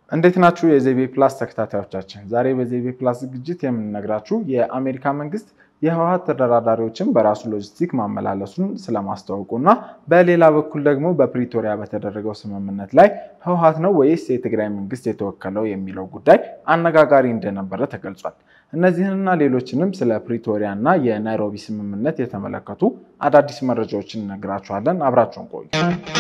እንዴት ናችሁ የዜቤ ፕላስ ተከታታዮቻችን? ዛሬ በዜቤ ፕላስ ዝግጅት የምንነግራችሁ የአሜሪካ መንግስት የህወሓት ተደራዳሪዎችን በራሱ ሎጂስቲክ ማመላለሱን ስለማስታወቁ እና በሌላ በኩል ደግሞ በፕሪቶሪያ በተደረገው ስምምነት ላይ ህወሓት ነው ወይስ የትግራይ መንግስት የተወከለው የሚለው ጉዳይ አነጋጋሪ እንደነበረ ተገልጿል። እነዚህንና ሌሎችንም ስለ ፕሪቶሪያ እና የናይሮቢ ስምምነት የተመለከቱ አዳዲስ መረጃዎችን እነግራችኋለን። አብራችሁን ቆዩ።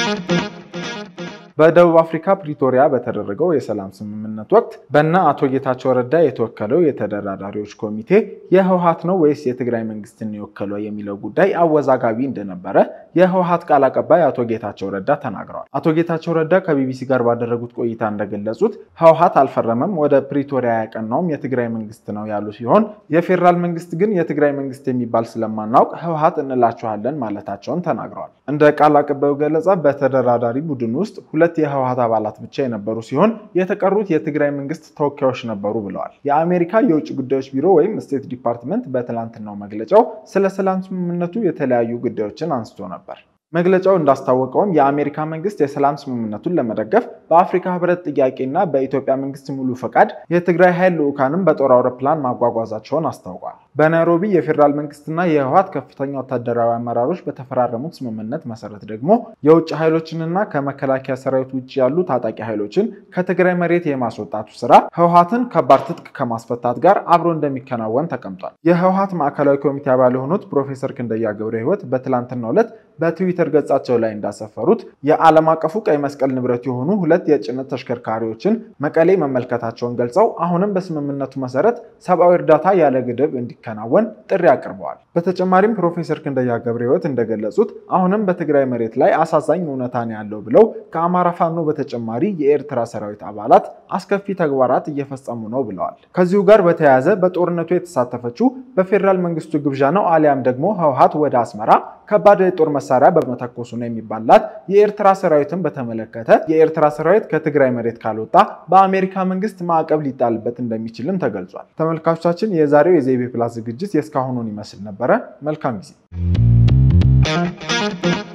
በደቡብ አፍሪካ ፕሪቶሪያ በተደረገው የሰላም ስምምነት ወቅት በእነ አቶ ጌታቸው ረዳ የተወከለው የተደራዳሪዎች ኮሚቴ የህወሓት ነው ወይስ የትግራይ መንግስትን የወከለው የሚለው ጉዳይ አወዛጋቢ እንደነበረ የህወሓት ቃል አቀባይ አቶ ጌታቸው ረዳ ተናግረዋል። አቶ ጌታቸው ረዳ ከቢቢሲ ጋር ባደረጉት ቆይታ እንደገለጹት ህወሓት አልፈረመም፣ ወደ ፕሪቶሪያ ያቀናውም የትግራይ መንግስት ነው ያሉ ሲሆን የፌዴራል መንግስት ግን የትግራይ መንግስት የሚባል ስለማናውቅ ህወሓት እንላችኋለን ማለታቸውን ተናግረዋል። እንደ ቃል አቀባዩ ገለጻ በተደራዳሪ ቡድን ውስጥ ሁለት የህወሓት አባላት ብቻ የነበሩ ሲሆን የተቀሩት የትግራይ መንግስት ተወካዮች ነበሩ ብለዋል። የአሜሪካ የውጭ ጉዳዮች ቢሮ ወይም ስቴት ዲፓርትመንት በትላንትናው መግለጫው ስለ ሰላም ስምምነቱ የተለያዩ ጉዳዮችን አንስቶ ነበር። መግለጫው እንዳስታወቀውም የአሜሪካ መንግስት የሰላም ስምምነቱን ለመደገፍ በአፍሪካ ህብረት ጥያቄና በኢትዮጵያ መንግስት ሙሉ ፈቃድ የትግራይ ኃይል ልዑካንም በጦር አውሮፕላን ማጓጓዛቸውን አስታውቋል። በናይሮቢ የፌዴራል መንግስትና የህወሓት ከፍተኛ ወታደራዊ አመራሮች በተፈራረሙት ስምምነት መሰረት ደግሞ የውጭ ኃይሎችንና ከመከላከያ ሰራዊት ውጭ ያሉ ታጣቂ ኃይሎችን ከትግራይ መሬት የማስወጣቱ ስራ ህወሓትን ከባድ ትጥቅ ከማስፈታት ጋር አብሮ እንደሚከናወን ተቀምጧል። የህወሓት ማዕከላዊ ኮሚቴ አባል የሆኑት ፕሮፌሰር ክንደያ ገብረ ህይወት በትላንትናው ዕለት በትዊተር ገጻቸው ላይ እንዳሰፈሩት የዓለም አቀፉ ቀይ መስቀል ንብረት የሆኑ ሁለት የጭነት ተሽከርካሪዎችን መቀሌ መመልከታቸውን ገልጸው አሁንም በስምምነቱ መሰረት ሰብአዊ እርዳታ ያለ ግድብ እንዲከናወን ጥሪ አቅርበዋል። በተጨማሪም ፕሮፌሰር ክንደያ ገብረ ህይወት እንደገለጹት አሁንም በትግራይ መሬት ላይ አሳዛኝ እውነታ ነው ያለው ብለው ከአማራ ፋኖ በተጨማሪ የኤርትራ ሰራዊት አባላት አስከፊ ተግባራት እየፈጸሙ ነው ብለዋል። ከዚሁ ጋር በተያያዘ በጦርነቱ የተሳተፈችው በፌዴራል መንግስቱ ግብዣ ነው አሊያም ደግሞ ህወሓት ወደ አስመራ ከባድ የጦር መሳሪያ በመተኮሱ ነው የሚባላት የኤርትራ ሰራዊትን በተመለከተ የኤርትራ ሰራዊት ከትግራይ መሬት ካልወጣ በአሜሪካ መንግስት ማዕቀብ ሊጣልበት እንደሚችልም ተገልጿል። ተመልካቾቻችን የዛሬው የዜቤ ፕላስ ዝግጅት የእስካሁኑን ይመስል ነበረ። መልካም ጊዜ